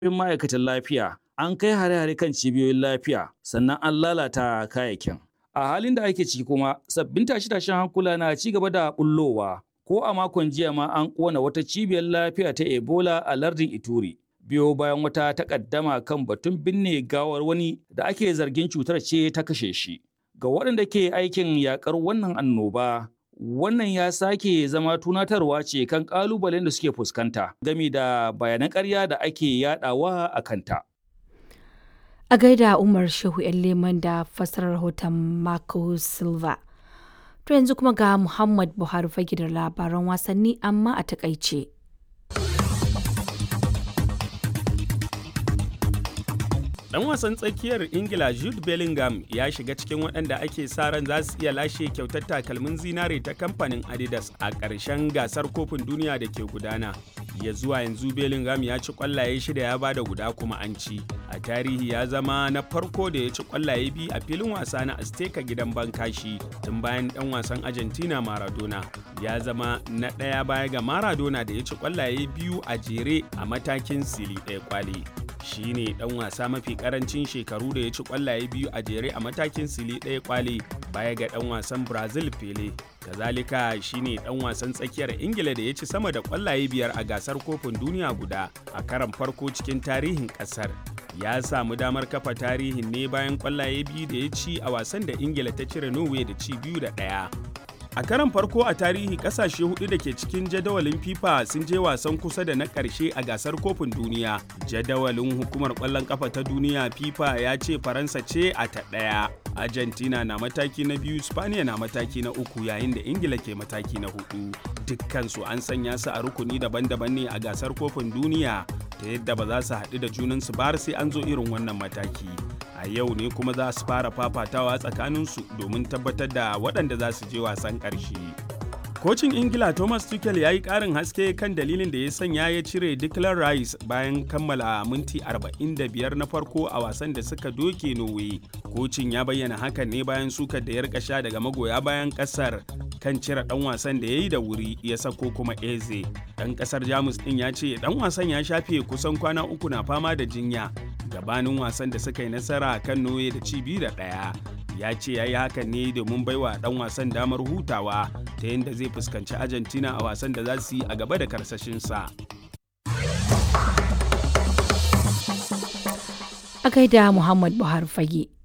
ma'aikatan lafiya an kai hare-hare kan cibiyoyin lafiya sannan an lalata kayayyakin. A halin da ake ciki kuma sabbin tashe-tashen hankula na ci gaba da bullowa ko a makon jiya ma an kona wata cibiyar lafiya ta Ebola a lardin Ituri. Biyo bayan wata takaddama kan batun binne gawar wani da ake zargin cutar ce ta kashe shi. Ga waɗanda ke aikin yakar wannan annoba, wannan ya sake zama tunatarwa ce kan ƙalubalen da suke fuskanta game da bayanan ƙarya da ake yadawa a kanta. A gaida Umar Shehu 'yan leman da fassarar rahoton Marco Silva. To yanzu kuma ga Muhammad Buhari fage da labaran wasanni amma a takaice. Dan wasan tsakiyar Ingila Jude Bellingham ya shiga cikin waɗanda ake sa ran za su iya lashe kyautar takalmin zinare ta kamfanin Adidas a ƙarshen gasar kofin duniya da ke gudana. Ya zuwa yanzu Bellingham ya ci ƙwallaye shida ya bada guda kuma an ci. A tarihi ya zama na farko da ya ci ƙwallaye biyu a filin wasa na Azteca gidan Bankashi tun bayan ɗan wasan Argentina Maradona. Ya zama na ɗaya baya ga Maradona da ya ci ƙwallaye biyu a jere a matakin sili ɗaya kwali. shi ne dan wasa mafi karancin shekaru da ya ci kwallaye biyu a jere a matakin sili ɗaya kwale baya ga dan wasan brazil pele kazalika shi ne dan wasan tsakiyar ingila da ya ci sama da kwallaye biyar a gasar kofin duniya guda a karan farko cikin tarihin kasar ya samu damar kafa tarihin ne bayan kwallaye biyu da ya ci a wasan da ingila ta cire norway da ci biyu da ɗaya A karan farko a tarihi kasashe hudu da ke cikin jadawalin FIFA sun je wasan kusa da na ƙarshe a gasar kofin duniya. Jadawalin hukumar ƙwallon ƙafa ta duniya FIFA ya ce Faransa ce a ta ɗaya. Argentina na mataki na biyu, Spaniya na mataki na uku yayin da Ingila ke mataki na hudu. Dukkansu an sanya su a rukuni daban-daban ne a gasar kofin duniya ta yadda ba za su haɗu da junansu ba sai an zo irin wannan mataki. a yau ne kuma za su fara fafatawa tsakaninsu domin tabbatar da waɗanda za su je wasan ƙarshe. Kocin Ingila Thomas Tuchel ya yi ƙarin haske kan dalilin da ya sanya ya cire Declan Rice bayan kammala minti 45 na farko a wasan da suka doke Norway. Kocin ya bayyana hakan ne bayan sukar da ya rika sha daga magoya bayan ƙasar kan cire ɗan wasan da ya yi da wuri ya sako kuma Eze. Ɗan ƙasar Jamus ɗin ya ce ɗan wasan ya shafe kusan kwana uku na fama da jinya gabanin wasan da suka yi nasara kan Norway da ci biyu da ɗaya. Ya ce ya yi hakan ne domin baiwa ɗan wasan damar hutawa ta yadda zai fuskanci Argentina a wasan da za su yi a gaba da karsashinsa. A gaida Muhammad Buhari fage.